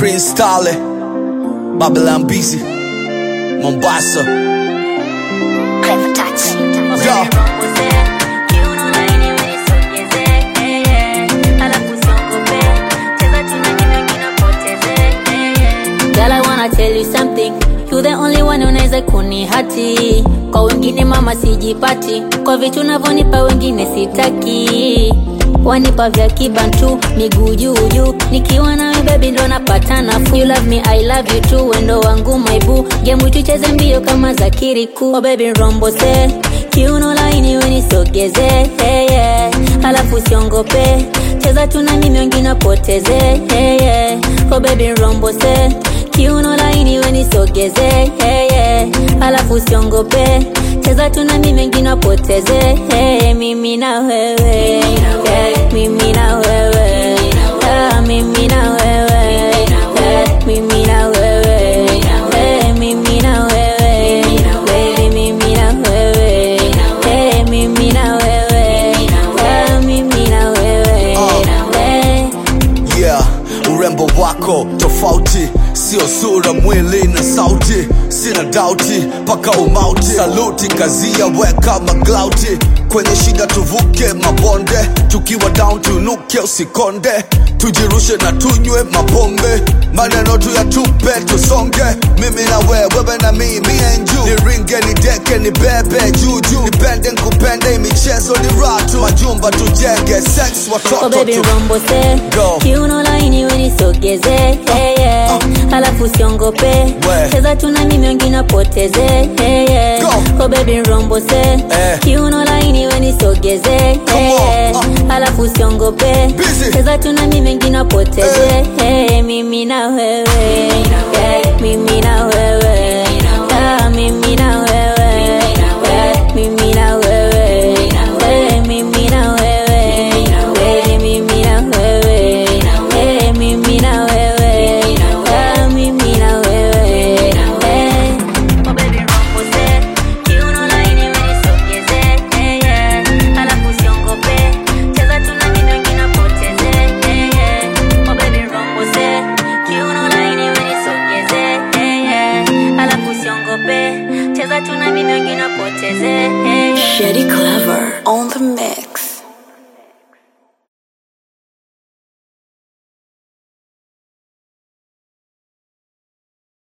Prince Tale, Babylon Busy, Mombasa. Clever touch. Yeah. Girl, I wanna tell you something. You the only one unaweza kunihati. Kwa wengine mama sijipati, kwa vitu unavyonipa wengine sitaki. Wanipa vya kibantu, miguu juu juu. Nikiwa nawe baby ndo napata nafuu. You love me, I love you too. Wendo wangu my boo. Game tucheze mbio kama za kiriku. Oh baby rombo se, kiuno laini we nisogeze. Hey, yeah. Halafu siongope, cheza tu na mimi wengine wapoteze. Hey, yeah. Oh baby rombo se, kiuno laini we nisogeze. Hey, yeah. Halafu siongope, cheza tu na mimi wengine wapoteze. Hey, mimi na wewe, yeah. mimi na wewe, Ah, mimi na wewe, yeah. mimi na wewe, Hey, mimi na wewe, baby, mimi na wewe, Hey, mimi na wewe, Ah, mimi na wewe, Hey. Yeah, urembo wako tofauti, sio sura, mwili na sauti. Sina dauti paka umauti, saluti kazia, weka maglauti kwenye shida, tuvuke mabonde, tukiwa down tunuke, usikonde, tujirushe na tunywe mapombe, maneno tu ya tupe, tusonge, mimi na wewe, wewe na mimi, me and you, niringe nideke nibebe juju, nipende nkupende, michezo ni ratu, majumba tujenge, sex Oh watoto baby tu rombo se Go. kiuno laini we nisogeze hey, yeah. halafu siongope We. cheza tu na mimi wengine wapoteze hey, yeah. Go. Oh baby rombo se Eh. kiuno laini we nisogeze hey, on. yeah. halafu siongope Busy. cheza tu na mimi wengine wapoteze hey, mimi na wewe yeah. mimi na wewe Ah, mimi na wewe yeah. mimi na wewe Hey, mimi na wewe Baby, mimi na wewe Hey, mimi na wewe Ah, mimi na wewe Hey. Oh baby rombo se kiuno laini we nisogeze hey, yeah. halafu siongope cheza tu na mimi wengine wapoteze hey, yeah. Oh baby rombo se kiuno laini we nisogeze hey, yeah. halafu siongope cheza tu na mimi wengine wapoteze hey, yeah. Shetty Clever on the mix.